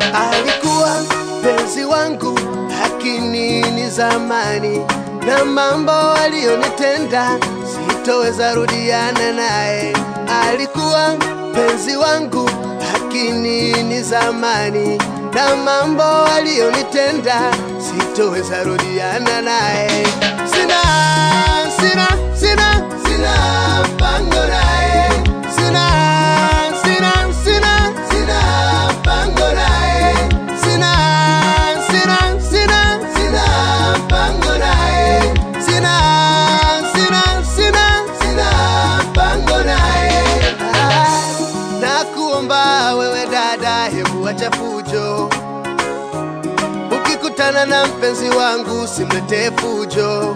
alikuwa penzi wangu, lakini ni zamani, na mambo aliyonitenda sitoweza rudiana naye. Alikuwa penzi wangu, lakini ni zamani, na mambo aliyonitenda sitoweza rudiana naye. Sina, sina, sina, sina mpango naye. Sina, sina, sina, sina mpango naye. Sina, sina, sina, sina mpango naye. Sina, sina, sina, sina mpango naye. Ah, Nakuomba wewe dada, hebu acha fujo. Ukikutana na mpenzi wangu simletee fujo.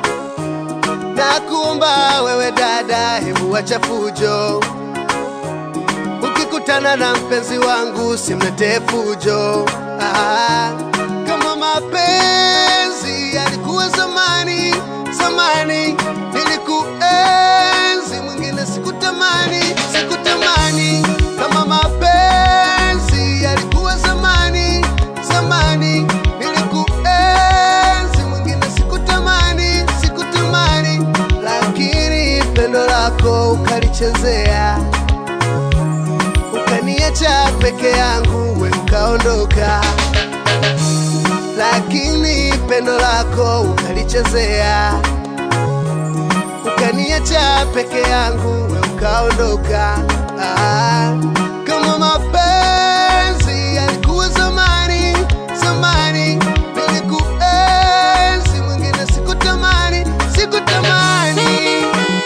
Nakuomba wewe dada, hebu acha fujo. Ukikutana na mpenzi wangu simletee fujo. Ah, kama mapenzi yalikuwa zamani, zamani nilikuenzi, mwingine sikutamani, sikutamani. Kama mapenzi yalikuwa zamani, zamani nilikuenzi, mwingine sikutamani, sikutamani, lakini pendo lako ukalichezea ukaniacha peke yangu, we ukaondoka, lakini pendo lako ukalichezea, ukaniacha peke yangu, we ukaondoka. Ah, kama mapenzi yalikuwa zamani, zamani nilikuenzi, mwingine sikutamani, sikutamani.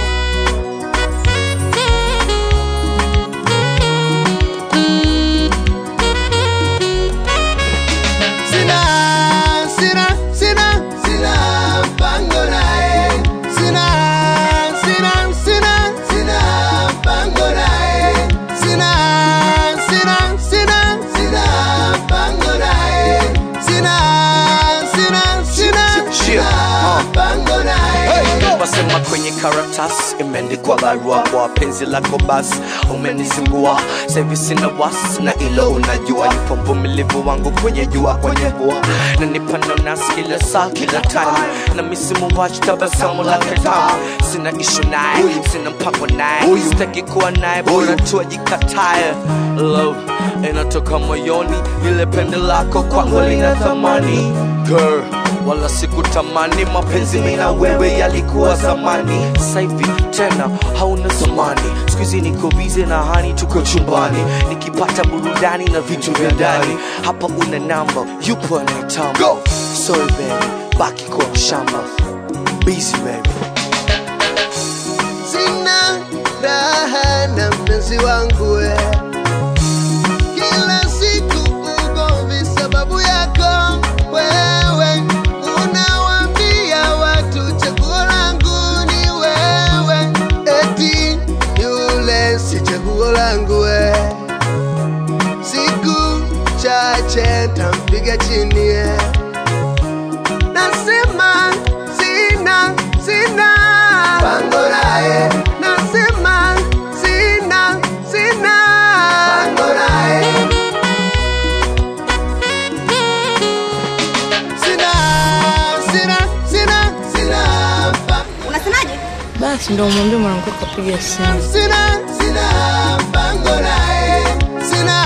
Sina, sina, sina, sina mpango naye. Sina, sina, sina, sina mpango naye. Sina, sina, sina, sina mpango naye. Sina, sina, sina, sina mpango naye. Wasema kwenye karatasi imeandikwa barua kwa penzi lako basi umenizingua sahivi sina wasi na ilo unajua nipo mvumilivu wangu kwenye jua kwenye bua na nipano nasi kila saa kila time na misimu watch tabasamu lake tamu sina ishu naye sina mpango naye sitaki kuwa naye bora tu ajikataye love inatoka moyoni ile pende lako kwangu lina thamani girl wala sikutamani mapenzi mimi na wewe yalikuwa zamani sasa hivi tena hauna zamani skuizi niko bize na hani tuko chumbani nikipata burudani na vitu vya ndani hapa una namba yupo anayetamba Go! sorry baby baki kwa shamba busy baby Sina raha na mpenzi wangu we. Kila siku ugomvi sababu yako wewe, unawaambia watu chaguo langu ni wewe, eti yule si chaguo langu we. Siku chache tampiga chini ye. Nasema sina sina pango naye, nasema sina sina pango naye, sina sina sina sina pango Unasemaje? Basi ndo umwambie mwanamke kapiga simu. sina sina pango naye, sina